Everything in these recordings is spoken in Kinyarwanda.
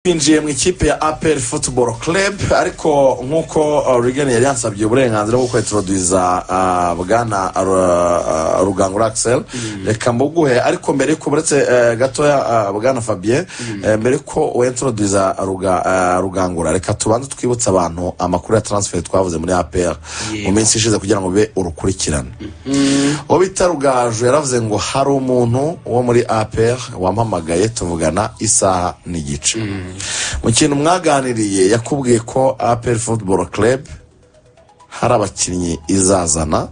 twinjiye mu ikipe ya aperi futuboro Club ariko nk'uko rigani yari yansabye uburenganzira bwo kwetoroduza bwana rugangura akiseri reka mbuguhe ariko mbere yuko uretse gatoya bwana fabien mbere yuko wetoroduza rugangura reka tubanze twibutse abantu amakuru ya taransiferi twavuze muri aperi mu minsi ishize kugira ngo ube urukurikirane uwo bita rugaju yaravuze ngo hari umuntu wo muri aperi wampamagaye tuvugana isaha n'igice mu kintu mwaganiriye yakubwiye ko aperi futuboro Club hari abakinnyi izazana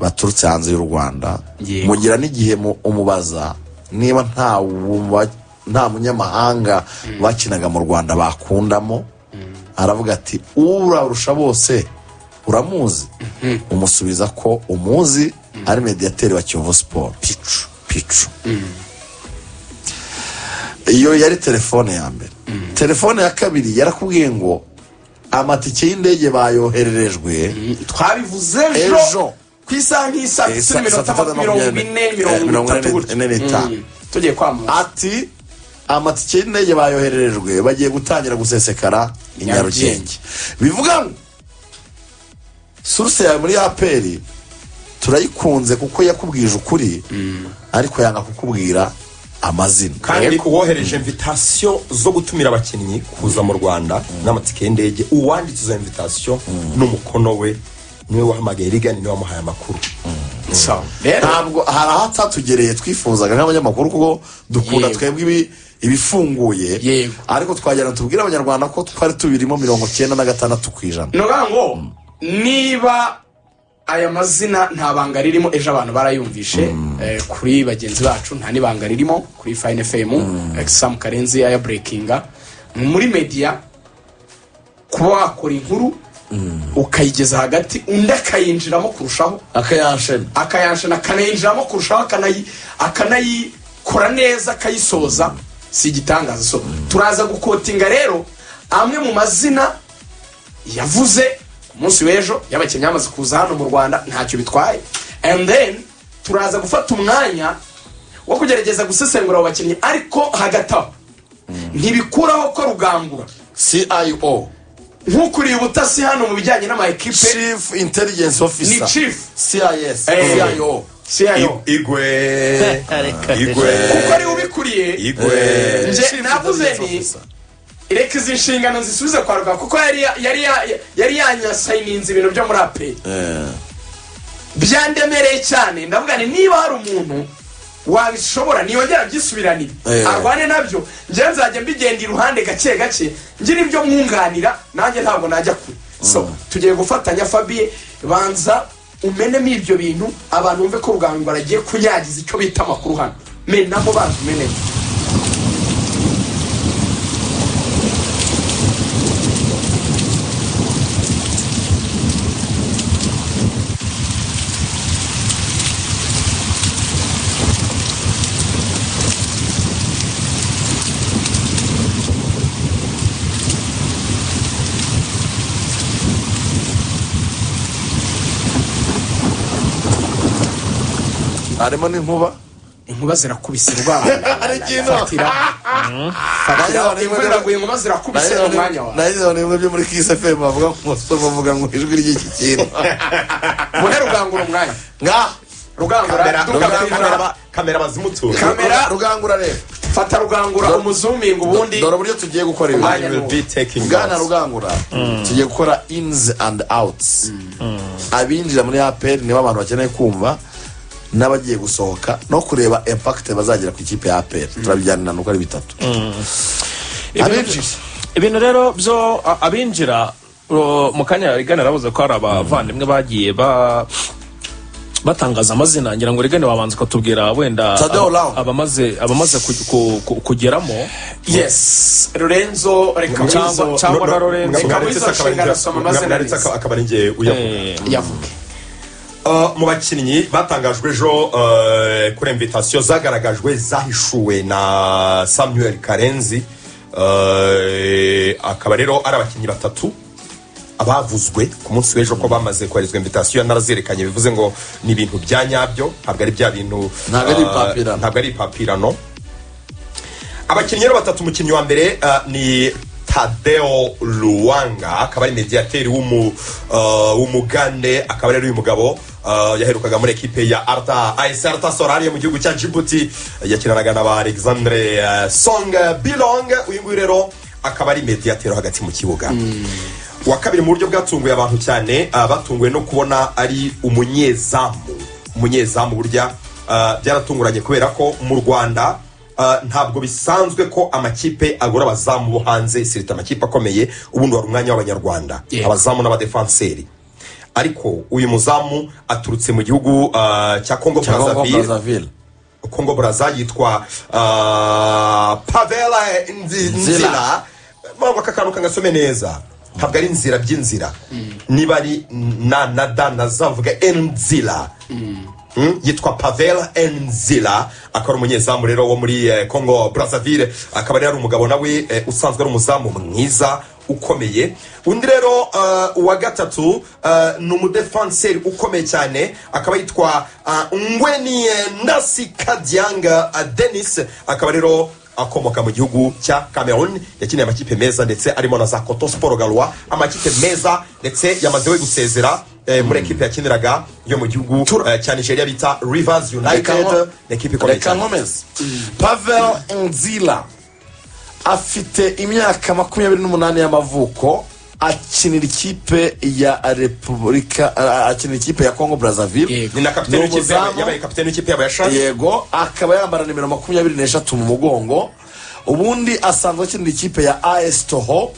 baturutse hanze y'u rwanda mugira n'igihe umubaza niba nta munyamahanga bakinaga mu rwanda bakundamo aravuga ati urarusha bose uramuzi umusubiza ko umuzi ari mediyateri wa kiyovu siporo picu picu iyo yari telefone ya mbere telefone ya kabiri yarakubwiye ngo amatike y'indege bayohererejwe twabivuze ejo ku isaha nk'isaha isa minota mirongo ine mirongo ine n'itanu tugiye kwamamaza ati amatike y'indege bayohererejwe bagiye gutangira gusesekara i nyarugenge bivuga ngo suruse yawe muri aperi turayikunze kuko yakubwije ukuri ariko yanga kukubwira amazina kandi uwohereje invitasiyo zo gutumira abakinnyi kuza mu rwanda n'amatike y'indege uwanditse izo invitasiyo n'umukono we niwe wahamagaye rigani niwe wamuhaye amakuru ntabwo hari ahatatugereye twifuzaga nk'abanyamakuru kuko dukunda twebwe ibifunguye ariko twagera tubwire abanyarwanda ko twari tubirimo mirongo cyenda na gatandatu ku ijana ni ukuvuga ngo niba aya mazina nta banga ririmo ejo abantu barayumvishe kuri bagenzi bacu nta n'ibanga ririmo kuri fayini efemu samu karenzi aya burekinga muri mediya kuba wakora inkuru ukayigeza hagati undi akayinjiramo kurushaho akayanshena akayanshena akanayinjiramo kurushaho akanayikora neza akayisoza si igitangaza so turaza gukotinga rero amwe mu mazina yavuze munsi w'ejo y'abakinnyi bamaze kuza hano mu rwanda ntacyo bitwaye and then turaza gufata umwanya wo kugerageza gusesengura abo bakinnyi ariko hagati aho ntibikuraho ko rugangura cio nk'ukuriye ubutasi hano mu bijyanye n'amayikipe chief intelligence officer ni chief cis cio cio igwe igwe kuko ariwe ubikuriye igwe nje navuze ni reka izi nshingano zisubize kwa rugamba kuko yari yari yanyasayininze ibintu byo muri ape byandemereye cyane ndavuga ni niba hari umuntu wabishobora niyongera byisubiranire arwane nabyo njyewe nzajya mbigenda iruhande gake gake ngira ibyo mwunganira nanjye ntabwo najya kure so tugiye gufatanya fabiye banza umenemo ibyo bintu abantu bumve ko rugangura agiye kunyagiza icyo bita amakuru hano menamo banza umenemo harimo n'inkuba inkuba zirakubise urwara hari ikintu imvura iraguye inkuba zirakubise ni umwanya wawe nayo izo nimwe byo muri kisi efemu bavuga ngo umusore bavuga ngo ijwi ry'iki kintu mune rugangura umwanya nka rugangura kamera kamera bazimutura kamera rugangura rero fata rugangura umuzuminga ubundi dore uburyo tugiye gukora Umwanya ibi ni uwo. bwana rugangura tugiye gukora inizi andi awutizi abinjira muri aperi nibo abantu bakeneye kumva n'abagiye gusohoka no kureba impakite bazagira ku ikipe ya aperi turabijyanira uko ari bitatu abinjira ibintu rero byo a- abinjira ro- mu kanya rigana arabuze ko hari abavandimwe bagiye ba batangaza amazina ngira ngo rigane wabanza ukatubwira wenda Tadeo ab- Lao. abamaze abamaze ku- ku- ku- kugeramo yes lorenzo reka Cyangwa- wizo cyangwa na Lorenzo. akaba ari ngewe uyavuga Eh, yavuge Uh, mu bakinnyi batangajwe ejo uh, kuri invitasiyo zagaragajwe zahishuwe na samuel karenzi uh, akaba rero ari abakinnyi batatu abavuzwe ku munsi w'ejo ko bamaze koherezwa invitasiyo narazerekanye bivuze ngo ni ibintu bya nyabyo ntabwo ari bya bintu Ntabwo ari uh, ipapirano. ntabwo ari ipapirano abakinnyi rero batatu umukinnyi wa mbere ah, ni tadeo ruwanga akaba ari mediyateri w'umu- ah, w'umugande akaba ari uyu mugabo ah, yaherukaga muri ekipe ya arta ayesi arta sorari yo mu gihugu cya jibuti yakinanaga na ba alexandre ah, song bilong uyu nguyu rero akaba ari mediyateri hagati mu kibuga uwa kabiri mu buryo bwatunguye abantu cyane ah, batunguwe no kubona ari umunyezamu umunyezamu burya ah, byaratunguranye kubera ko mu rwanda Uh, ntabwo bisanzwe ko amakipe agura abazamu bo hanze sirita amakipe akomeye ubundi wari umwanya w'abanyarwanda Yego. abazamu n'abadefanseri ariko uyu muzamu aturutse mu gihugu uh, cya congo cyangwa ngo brazaville brazzaville congo braza yitwa uh, pavela Nzila. Nzi- nzira mpamvu aka kantu kangasome neza ntabwo ari inzira by'inzira niba ari na na da nazavuga enzira Mm, yitwa pavel enzira akaba ari umunyezamu rero wo muri eh, congo brazzaville akaba rero ari umugabo nawe eh, usanzwe ari umuzamu mwiza ukomeye undi rero eh, uwa gatatu eh, ni umudefanseri ukomeye cyane akaba yitwa eh, ngweni eh, nasi kadyanga eh, denis akaba rero akomoka mu gihugu cya cameroon yakiniye amakipe meza ndetse arimo na za koto sport galwa amakipe meza ndetse yamaze we gusezera eh, muri ekipe yakiniraga yo mu gihugu Tura- eh, cya nigeria bita rivers Reka united nko- ni ekipe ikomeye reka cyane nkomeze pavel nzila afite imyaka makumyabiri n'umunani y'amavuko akinira ikipe ya repubulika a- akinira ikipe ya congo brazzaville Yego. ni na kapiteni Ni w'ikipe yabo- umuzamu. yabaye kapiteni w'ikipe yabo ya shari yego akaba yambara nimero makumyabiri n'eshatu mu mugongo ubundi asanzwe akinira ikipe ya as toho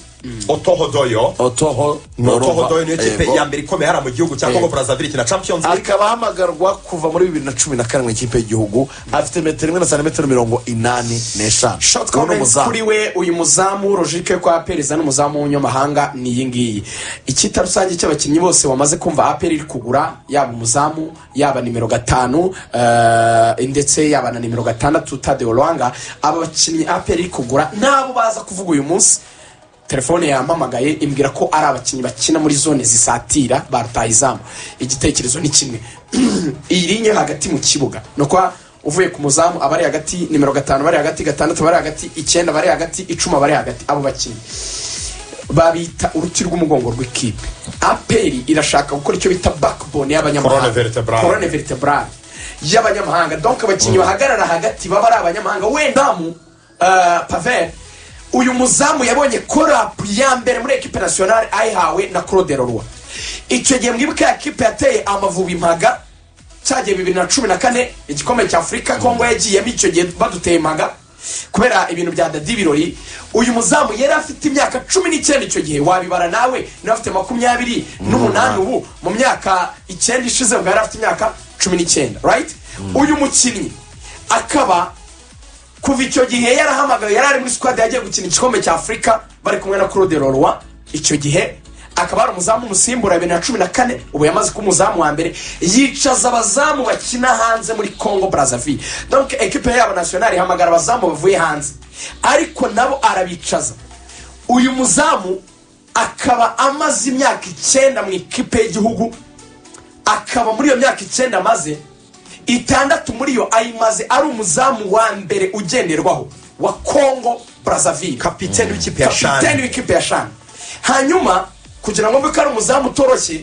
otohodoyo otoho Ni otohodoyo niyo kipe Yego. ya mbere ikomeye hariya mu gihugu cya congo brazzaville ikina champions league akaba ahamagarwa kuva muri bibiri na cumi na karindwi ikipe y'igihugu afite metero imwe na santimetero mirongo inani n'eshanu short Ubu ni comment umuzamu. kuri we uyu muzamu logike ko aperiza n'umuzamu w'umunyamahanga ni iyi ngiyi icyita rusange cy'abakinnyi bose wamaze kumva aperi iri kugura yaba umuzamu yaba nimero gatanu eh, ndetse yaba na nimero gatandatu tade olwanga aba bakinnyi aperi iri kugura nabo baza kuvuga uyu munsi telefone yampamagaye imbwira ko ari abakinnyi bakina muri zone zisatira barutaye izamu igitekerezo ni kimwe iyi rinye hagati mu kibuga ni ukuba uvuye ku muzamu abari hagati nimero gatanu bari hagati gatandatu bari hagati icyenda bari hagati icumi bari hagati abo bakinnyi babita uruti rw'umugongo rw'ikipe aperi irashaka gukora icyo bita backbone y'abanyamahanga Colonne vertebrale. Colonne vertebrale y'abanyamahanga donc abakinnyi bahagarara hagati baba ari abanyamahanga wendamu uh, pavel uyu muzamu yabonye korapu ya mbere muri ekipe nasiyonari ayihawe na claude leroy icyo gihe mwibuke ya kipe yateye amavubi impaga cyagiye bibiri na cumi na kane igikombe cya afurika kongo yagiyemo icyo gihe baduteye impaga kubera ibintu bya dadi birori uyu muzamu yari afite imyaka cumi n'icyenda icyo gihe wabibara nawe nawe afite makumyabiri n'umunani ubu mu myaka icyenda ishize ubwo yari afite imyaka cumi n'icyenda right uyu mukinnyi akaba kuva icyo gihe yarahamagaye yari ari muri squad yagiye gukina igikombe cya afurika bari kumwe na claude leroy icyo gihe akaba ari umuzamu umusimbura bibiri na cumi na kane ubu yamaze kuba umuzamu wa mbere yicaza abazamu bakina hanze muri congo brazzaville donc ekipe yabo nasiyonari ihamagara abazamu bavuye hanze ariko nabo arabicaza uyu muzamu akaba amaze imyaka icyenda mu ikipe y'igihugu akaba muri iyo myaka icyenda amaze itandatu muri yo ayimaze ari umuzamu wa mbere ugenderwaho wa congo brazzaville kapiteni w'ikipe ya kapiteni shari w'ikipe ya shani hanyuma kugira ngo mbe ko ari umuzamu utoroshye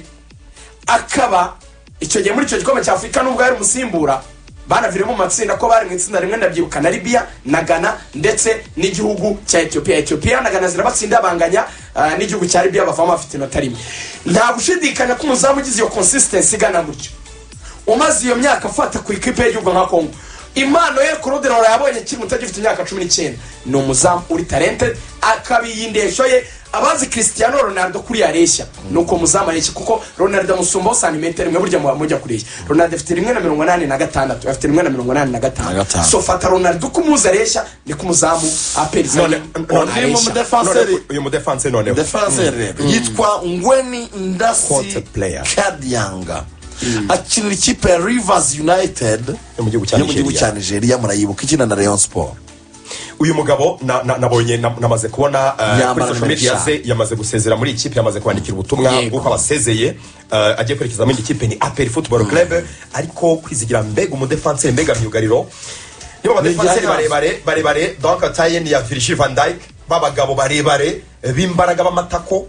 akaba icyo gihe muri icyo gikombe cya afurika nubwo yari umusimbura banaviremo mu matsinda ko bari mu itsinda rimwe ndabyibuka na libya na ghana ndetse n'igihugu cya etiyopiya etiyopiya na ghana zirabatsinda banganya ah, n'igihugu cya libya bavamo bafite inota rimwe nta gushidikanya ko umuzamu ugize iyo consistency igana gutyo umaze iyo myaka afata ku ikipe y'igihugu nka kongo impano ye kurudirora yabonye akiri muto agifite imyaka cumi n'icyenda ni umuzamu uri talented akaba iyi ndeshyo ye abazi christiano ronaldo kuri yareshya ni uko muzamu areshya kuko ronaldo amusumbaho santimetero imwe burya muba mujya kureshya ronaldo afite rimwe na mirongo inani na gatandatu afite rimwe na mirongo inani na Na gatanu gatanu. so fata ronaldo uko umuzi areshya niko umuzamu aperiza None- none- uyu mudefanseri None- uyu mudefanse noneho defanseri rero yitwa ngweni ndasi Cote player. kadyanga akinira ikipe ya rivers united Yo mu gihugu cya yo mu gihugu Nigeria. cya nigeria murayibuka ikina na leon sport uyu mugabo na- na- nabonye na- namaze kubona eh, Yambara kuri social nimero media eshanu. ze yamaze gusezera muri ikipe yamaze kwandikira ubutumwa Yego. bw'uko abasezeye eh, agiye kwerekeza muri ikipe ni aperi futuboro club ariko kwizigira mbega umudefanseri mbega myugariro niba abadefanseri Ni igihangange. barebare barebare donka tayeni ya virishi van dayike b'abagabo barebare b'imbaraga b'amatako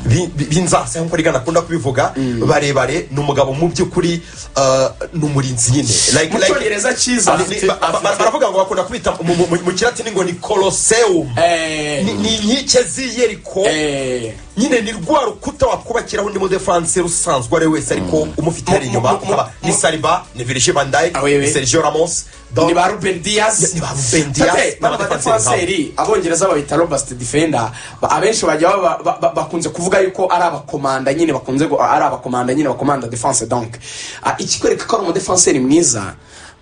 bi- bi- b'inzase nk'uko rigana akunda kubivuga barebare ni umugabo mu by'ukuri ah, ni umurinzi nyine Like- mu like- cyongereza cyiza Ni- ni- ba- ba- ba- baravuga ngo bakunda kwita mu- mu- mu- mu kilatini ngo ni kolosewumu Eh, ni ni inkike z'i yeriko eh, nyine ni rwa rukuta wakubakiraho undi mudefanse usanzwe ari wese ariko umufite hari Mu- inyuma mu- mu- ukaba ni mu- saliba ni virishi van dayike Ah, oui, oui. ni sergio ramos ni donc ba ruben dias Ni ba Ruben Dias, Tate, ni bano badefanseri abongereza babita robust defender ba- abenshi bajya baba- ba- ba- bakunze kuvuga yuko ari abakomanda nyine bakunze gu- ari abakomanda nyine bakomanda defense donc Ah, ikikwereka ko ari umudefanseri mwiza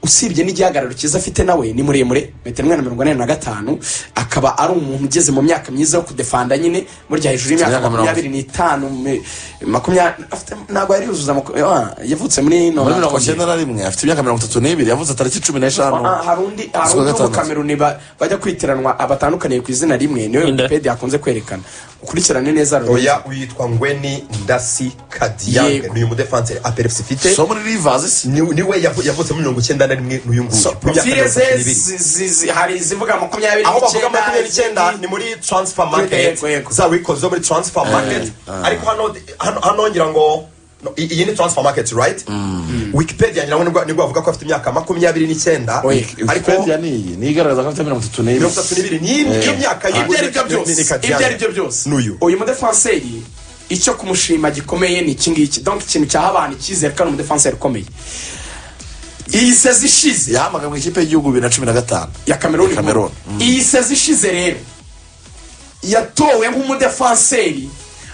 usibye n'igihagararo cyiza afite nawe ni muremure metero na mirongo ine na gatanu akaba ari umuntu ugeze mu myaka myiza yo kudefanda nyine burya hejuru y'imyaka Imyaka mirongo- makumyabiri n'itanu me- makumyabiri afite- ntabwo yari yuzuza maku- ah, yavutse muri muri nonantu- mirongo icyenda na rimwe afite imyaka mirongo itatu n'ibiri yavuze tariki cumi n'eshanu Ah, hari undi z'ukwa hari undi gatandatu. w'umukameruni ba- bajya kwitiranwa abatandukaniye ku izina rimwe niwe Inde. wikipedia akunze kwerekana ukurikirane neza Lorenzo. oya yitwa ngweni ndasi kadiyange Yego. ni uyu mudefanse aperefuse ifite so muri rivazi si ni- niwe yavu- yavutse muri mirongo icyenda na rimwe n'uyu nguyu So, Mu myaka profile ze mirongo irindwi. zi- zi- zi- hari izivuga makumyabiri aho bavuga n'icyenda, makumyabiri n'icyenda zindi- ni muri transfer market Yego, yego. za wikoze zo muri transfer market ariko hano hano- hano ngira ngo no, i- iyi ni transfer market right wikipedia ngira ngo nibwo- nibwo bavuga ko afite imyaka makumyabiri n'icyenda ariko wikipedia ni iyi niyo igaragaza ko afite mirongo itatu n'ibiri mirongo itatu n'ibiri ni iyi- iyo myaka ibyo ari byo byose ibyo ari byo byose N'uyu. uyu mudefanseri icyo kumushima gikomeye ni iki ngiki donc ikintu cyaha abantu icyizere ko ari umudefanseri ukomeye iyi sezi ishize yahamagaye mu ikipe y'igihugu bibiri na cumi na gatanu ya Cameroon. Cameroon. Iyi sezi ishize rero yatowe nk'umudefanseri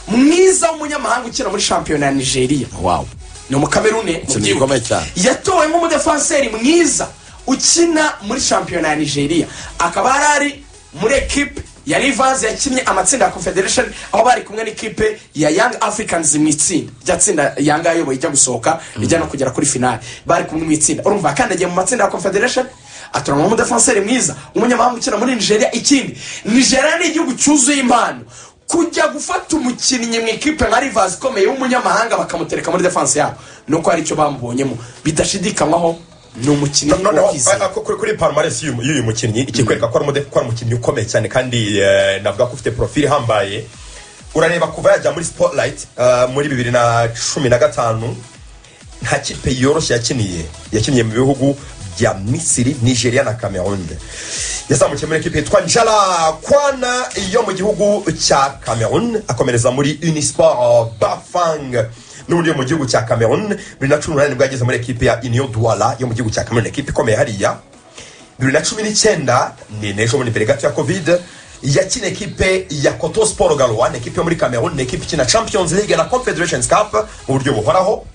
mwiza w'umunyamahanga ukina muri shampiyona ya Nigeria. wawo Ni umukamerune mu Ikintu byibushye. gikomeye cyane. Yatowe nk'umudefanseri mwiza ukina muri shampiyona ya Nigeria. Akaba yari ari muri ekipe ya Rivers yakinnye amatsinda ya Confederation aho bari kumwe n'ikipe ya Young Africans mu itsinda rya tsinda Yanga ayoboye ijya gusohoka ijya no kugera kuri finale bari kumwe mu itsinda urumva yakandagiye mu matsinda ya Confederation aturangwa nk'umudefanseri mwiza umunyamahanga ukina muri nigeria ikindi nigeria ni igihugu cyuzuye impano kujya gufata umukinnyi mu ikipe nka rivazi ikomeye w'umunyamahanga bakamutereka muri defanse yabo ni uko hari icyo bamubonyemo bidashidikanywaho ni umukinnyi noneho wakize a- a- kuri kuri palmarès y'uyu y'uyu mukinnyi ikikwereka ko ari umude- ko ari umukinnyi ukomeye cyane kandi eh, navuga ko ufite profile ihambaye urareba kuva yajya muri spotlight eh, muri bibiri na cumi na gatanu nta kipe yoroshye yakiniye yakiniye mu bihugu bya misiri nigeria na cameroon yazamukiye muri ekipe yitwa njala kwana yo mu gihugu cya cameroon akomereza muri unisport bafang n'ubundi yo mu gihugu cya cameroon bibiri na cumi n'umunani bwo yageze muri ekipe ya union douala yo mu gihugu cya cameroon ekipe ikomeye hariya bibiri na cumi n'icyenda ni n'ejo bundi mbere gato ya covid yakina ekipe ya koto sport galoa ni ekipe yo muri cameroon ni ekipe ikina champions league na confederations cup mu buryo buhoraho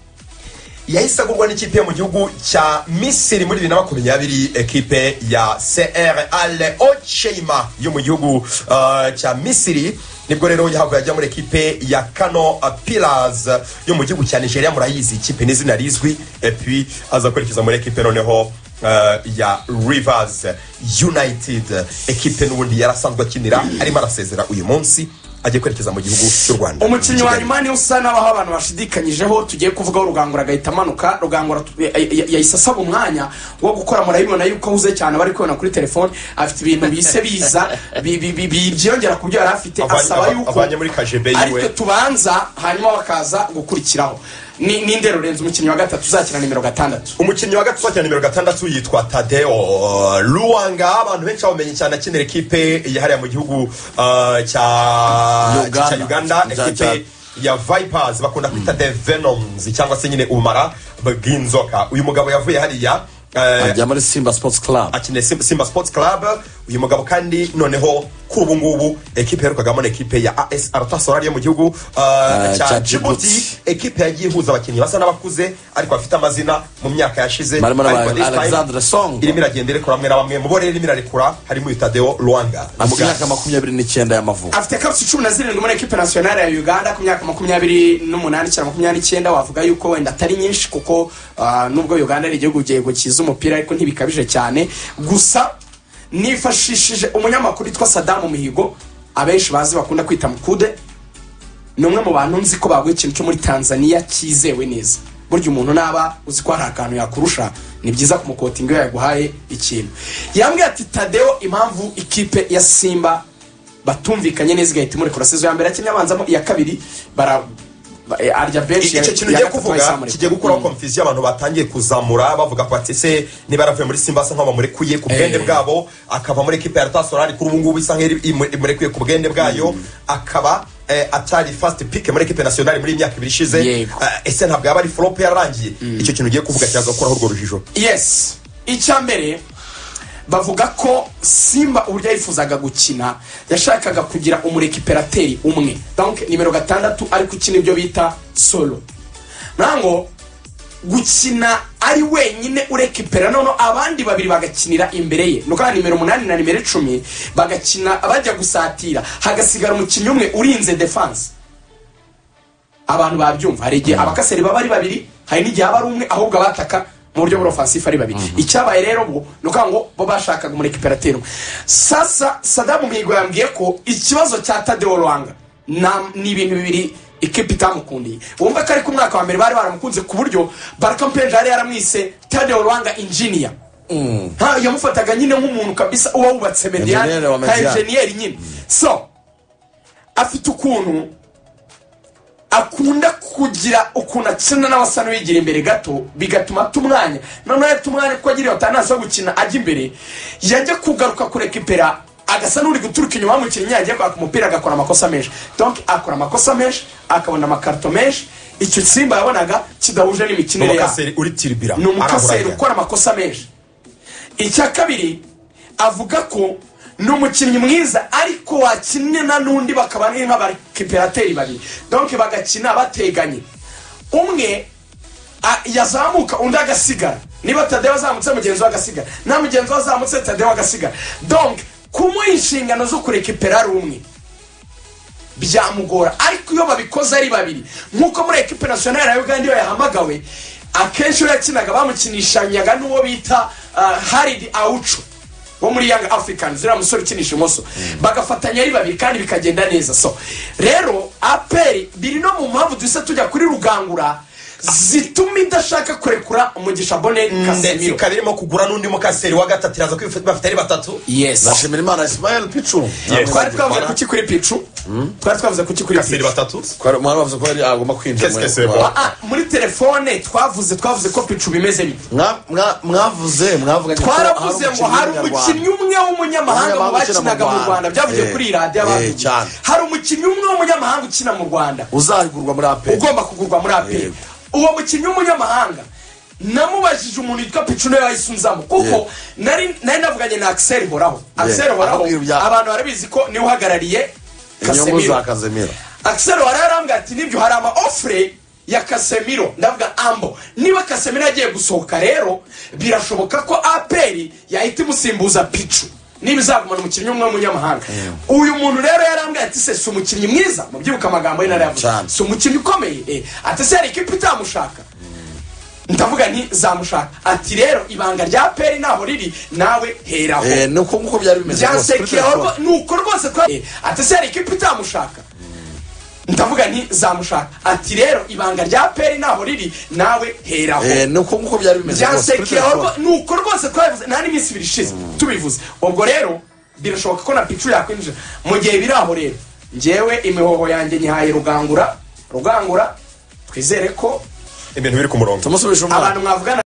yahise agurwa n'ikipe yo mu gihugu cya misiri muri bibiri na makumyabiri ekipe ya cr al ocheima yo mu gihugu uh, cya misiri nibwo rero yahabwa yajya muri ekipe ya kano pilas yo mu gihugu cya nigeria murayizi ikipe n'izina rizwi epuwi aza kwerekeza muri ekipe noneho uh, ya rivers united ekipe n'ubundi yarasanzwe akinira arimo arasezera uyu munsi agiye kwerekeza mu gihugu cy'u rwanda umukinnyi wa Kigali. nyuma niwe usa n'abaho abantu bashidikanyijeho tugiye kuvugaho rugangura agahita amanuka rugangura tu- ya- ya- yahise asaba umwanya wo gukora murabibona yuko ahuze cyane bari kubona kuri telefone afite ibintu bise biza bi- bi- bi- bi- byiyongera ku byo yari afite Avanye- asaba yuko avanye muri kajebe ariko yiwe tubanza hanyuma bakaza gukurikiraho ni ninde rurenze umukinnyi wa gatatu uzakina nimero gatandatu umukinnyi wa gatatu cyane nimero gatandatu yitwa tadeo luwanga abantu benshi bamenye cyane akinira ekipe yahariye mu gihugu uh, cya Uganda. cya uganda Cya- ekipe ya vipers bakunda kwita the venoms cyangwa se nyine ubumara bw'inzoka uyu mugabo yavuye hariya eh, ajya muri simba sports club akinira Simba- simba sports club uyu mugabo kandi noneho kuri ubu ngubu ekipe yaherukagamo ni ekipe ya as aratasorari yo mu gihugu uh, cya cya jibuti Djibouti. ekipe yagiye ihuza abakinnyi basa n'abakuze ariko bafite amazina mu myaka yashize Barimo na ba- Ariko this time Alexandre Song. irimo iragenda irekura bamwe na bamwe mu bo rero irimo irarekura harimo uyu tadeo rwanga afite imyaka makumyabiri n'icyenda y'amavuko afite kapsi cumi na zirindwi muri ekipe nasiyonari ya uganda ku myaka makumyabiri n'umunani cyangwa makumyabiri n'icyenda wavuga yuko wenda atari nyinshi kuko ah, nubwo uganda ari igihugu gihe cyiza umupira ariko ntibikabije cyane gusa nifashishije umunyamakuru witwa sadamu mihigo abenshi bazi bakunda kwita mukude ni umwe mu bantu nzi ko baguha ikintu cyo muri tanzania cyizewe neza burya umuntu naba uzi ko hari akantu yakurusha ni byiza kumukotinga iyo yaguhaye ikintu yambwiye ati tadeyo impamvu ikipe ya simba batumvikanye neza igahita imurekura sezo ya mbere yakinnye abanzamo iya kabiri bara ba- eh, arya benshi icyo kintu ugiye kuvuga kigiye gukuraho konfuziyo abantu batangiye kuzamura bavuga ko ati ese niba yaravuye muri simba asa nkaho bamurekuye ku bwende Eh. bwabo akava muri ekipa ya leta solari kuri ubu ngubu isa nk'iri imu- imurekuye ku bwende bwayo akaba eh, atari fasiti pike muri ekipe nasiyonari muri iyi myaka ibiri ishize Yego. Eh, ese ntabwo yaba ari forope yararangiye icyo kintu ugiye kuvuga cyaza gukuraho urwo rujijo yes icya mbere bavuga ko simba uburyo yifuzaga gukina yashakaga kugira umurekiperateri umwe donc nimero gatandatu ariko ukina ibyo bita solo nango gukina ari wenyine urekipera noneho abandi babiri bagakinira imbere ye ni ukuvuga nimero umunani na nimero icumi bagakina bajya gusatira hagasigara umukinnyi umwe urinze defanse abantu babyumva hari igihe abakaseri baba ari babiri hari n'igihe aba ari umwe ahubwo abataka mu buryo bw'ofansifu ari babiri icyabaye rero bo ni ukuvuga ngo bo bashakaga umurekiperateri umwe sasa sadamu mihigo yambwiye ko ikibazo cya tadewo rwanga na- ni ibintu bibiri ikipe itamukundiye wumva ko ariko umwaka wa mbere bari baramukunze ku buryo barakampeni yari yaramwise tadewo rwanga injiniya nta yamufataga nyine nk'umuntu kabisa uba wubatse mediyani Enjeniyeri wa nta Mediane. enjeniyeri nyine so afite ukuntu akunda kugira ukuntu akina n'abasa n'uwigira imbere gato bigatuma tumwanya noneho tumwanya kuko agira atanasi yo gukina ajya imbere yajya kugaruka kureka ipera agasa n'uri guturuka inyuma y'umukinnyi yagiye kwaka umupira agakora amakosa menshi donc akora amakosa menshi akabona amakarito menshi icyo simba yabonaga kidahuje ni n'imikinire yabo umukaseri uri tiribira ni arahura umukaseri ajya. ukora amakosa menshi icya kabiri avuga ko ni umukinnyi mwiza ariko wakinana n'undi bakaba ari nk'abakiperateri babiri donke bagakina bateganye umwe a- yazamuka undi agasigara niba tadeyo azamutse mugenzi we agasigara na mugenzi we azamutse tadeyo agasigara donke kumuha inshingano zo kurekipera ari umwe byamugora ariko iyo babikoze ari babiri nk'uko muri ekipe nasiyonari ya uganda iyo yahamagawe akenshi iyo yakinaga bamukinishanyaga n'uwo bita uh, haridi awucu wo muri yanga afurikani ziriya musore ukinisha imoso bagafatanya ari babiri kandi bikagenda neza so rero aperi biri no mu mpamvu duhise tujya kuri rugangura zituma idashaka kurekura umugisha bone ndetse kasemiro ikaba irimo kugura n'undi mukaseri wa gatatu iraza kwifata bafite ari batatu yes ndashimira imana ismael picu twari twavuze kuki kuri picu twari twavuze kuki kuri mukaseri picu batatu umwana bavuze ko yari agomba kwinjira Qu'est-ce que muri- c'est, Ah, muri telefone twavuze twavuze ko picu bimeze bite Mwa- mwa- mwavuze mwavuga twaravuze ngo hari umukinnyi umwe w'umunyamahanga mu bakinaga mu rwanda byavuye Eh, kuri radiyo eh, abantu cyane. hari umukinnyi umwe w'umunyamahanga ukina mu rwanda uzahigurwa muri aperi ugomba kugurwa muri aperi Yego. uwo mukinnyi w'umunyamahanga namubajije umuntu witwa picu nawe yayisunzamo kuko Yego. nari nari navuganye na akiseri horaho akiseri horaho Akubwira ibya- abantu barabizi ko niwe uhagarariye inyungu kasemiro za kazemira akiseri wararambwa ati nibyo hari ama ofure ya kasemiro ndavuga ambo niba kasemiro yagiye gusohoka rero birashoboka ko aperi yahita imusimbuza picu niba izagumana umukinnyi umwe w'umunyamahanga uyu muntu rero yarambwiye ati se si umukinnyi mwiza mubyibuka amagambo ye narayavuze Cyane. si umukinnyi ukomeye eh, ati se hari ikipe itamushaka ndavuga nti zamushaka ati rero ibanga rya peri naho riri nawe heraho Eh, ni uko nguko byari bimeze rwose, kuri byansekeho telefone. rwo- ni uko rwose twa Eh, ati se hari ikipe itamushaka ndavuga nti zamushaka ati rero ibanga rya peri naho riri nawe heraho Eh, ni uko nguko byari bimeze rwose, kuri byansekeho telefone. rwo- ni uko rwose twabivuze nta n'iminsi ibiri ishize tubivuze ubwo rero birashoboka ko na picu yakwinjira mu gihe biri aho rero ngewe imihoho yanjye nyihaye rugangura rugangura twizere ko ibintu biri ku murongo tumusubije umwana abantu mwavugana